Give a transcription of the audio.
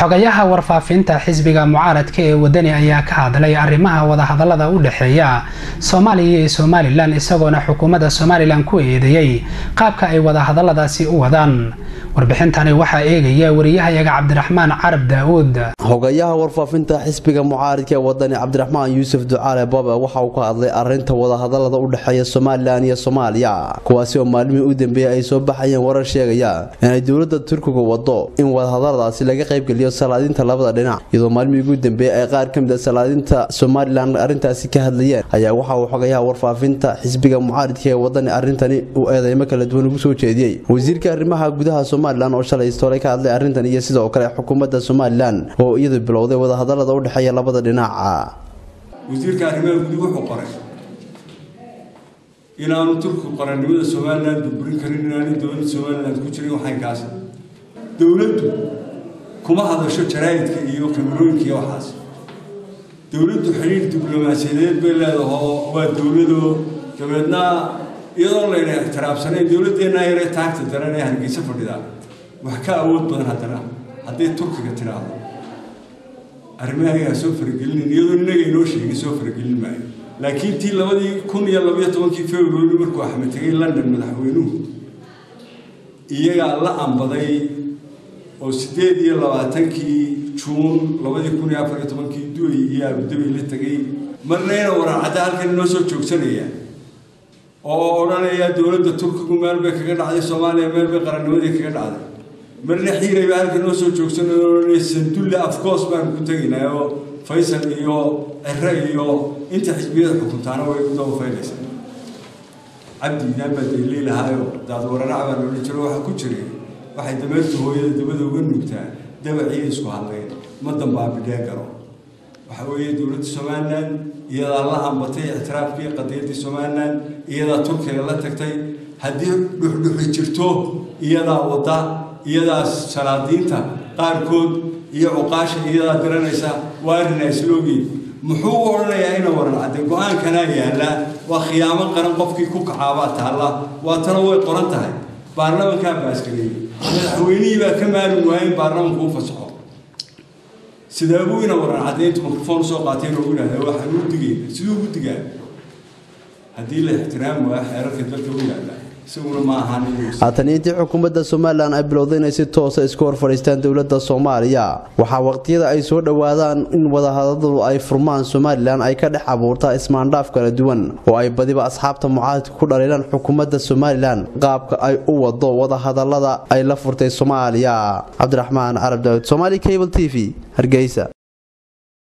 xogayaha warfaafinta xisbiga mucaaradka ee wadani ayaa ka hadlay arrimaha wadahadalada u dhexeeya soomaaliya iyo somalilan isagoona xukuumadda somalilan ku eedeeyey qaabka ay wadahadaladaasi u wadaan warbixintani waxaa eegaya wariyahayaga cabdiraxmaan carab daa'uud hogayaha warfaafinta xisbiga mucaaridka ee wadani cabdiraxmaan yuusuf ducaale bobe waxa uu ka hadlay arinta wadahadalada u dhexeeya somalilan iyo soomaaliya kuwaasi oo maalmihii u dambeeyey ay soo baxayeen warar sheegaya inay dowladda turkiga wado in wadahadaladaasi laga qaybgeliyo salaadiinta labada dhinac iyadoo maalmihii ugu dambeeyey ay qaar ka mid a salaadiinta somalilan arrintaasi ka hadlayeen ayaa waxa uu xogayaha warfaafinta xisbiga mucaaridka ee wadani arrintani uu eedeymo kala duwan ugu soo jeediyey wasiirka arrimaha gudaha somalilan oo shalay istoolay ka hadlay arrintan iyo sidoo kale xukuumadda somalilan oo iyadu bilowday wadahadalada u dhexeeya labada dhinaca wasiirka arrimaha guduhu wuxuu qoray inaanu turku qarannimada somalilan burburin karin inaanu dowladda somalilan ku jirin waxay kaas dowladdu kuma hadasho jaraa'idka iyo kamerooyinka iyo waxaas dowladdu xidhiir diblomaasiyadeed bay leedaho waa dowlado dabeedna iyadoo layna ixtiraabsanayn dowladdeenna yaree taagta daran ee hargeysa fadhida wax ka awood badan haddana hadday turkiga tidhaahdo arrimahayaa soo faragelinin iyadoo innaga inoo sheegay soo faragelin maayo laakiin tii labadii kun iyo labayo tobankii february markuu axmed tegay london madaxweynuhu iyagaa la ambaday oo siddeed iyo labaatankii juun labadii kun iyo afar iyo tobankii duway iyo abudabi la tegay marna ina waraacadda halkan inoo soo joogsanaya oo odhanaya dowladda turkigu meel bay kaga dhacday soomaaliya meel bay qarannimadii kaga dhacday marna xiirayba halkan inoo soo joogsanaya odhanaya sandulle afcoos baan ku tegaynaa oo faysal iyo cire iyo inta xisbiyada xukuntaana way u daba faynaysaa cabdi iidaan baa dayley lahaayo daad wararac baa loola jiro waxaa ku jiray waxay dameertu hooyada dabada uga nuugtaa dabacii isku hadleen ma dambaa bidhee garo waxa weeye dowladda somalilan iyadaa la ambatay ictiraafkii qadiyaddii somalilan iyadaa turkiga la tagtay haddii dhuxdhuxi jirto iyadaa wadda iyadaa salaadiinta qaarkood iyo cuqaasha iyadaa diranaysa waa arrinaa isloogiin muxuu u odhanayaa ina waran cadde go-aankanaa yaalla waa khiyaamo qaran qofkii ku kacaabaa taalla waatana way qoran tahay baarlamankaa baaskareeyey madaxweynihii baa ka maalin waaya in baarlamanku u fasaxo sidaabuu ina waran cadde intu mikrofon soo qaateen oo yidhahda waxaan u digayna siduu ugu digaa haddii la ixtiraam waayo xeerarka dalka u yaalla haatan intii xukuumadda somalilan ay bilowday inay si toosa isku hor fadhiistaan dowladda soomaaliya waxaa waqtiyada ay soo dhowaadaan in wadahadaladu ay furmaan somalilan ay ka dhex abuurtaa ismaandhaaf kala duwan oo ay badiba asxaabta mucaaradka ku dhaliilaan xukuumadda somalilan qaabka ay u wado wadahadalada ay la furtay soomaaliya cabdiraxmaan carab daawud somaali cable t v hargeysa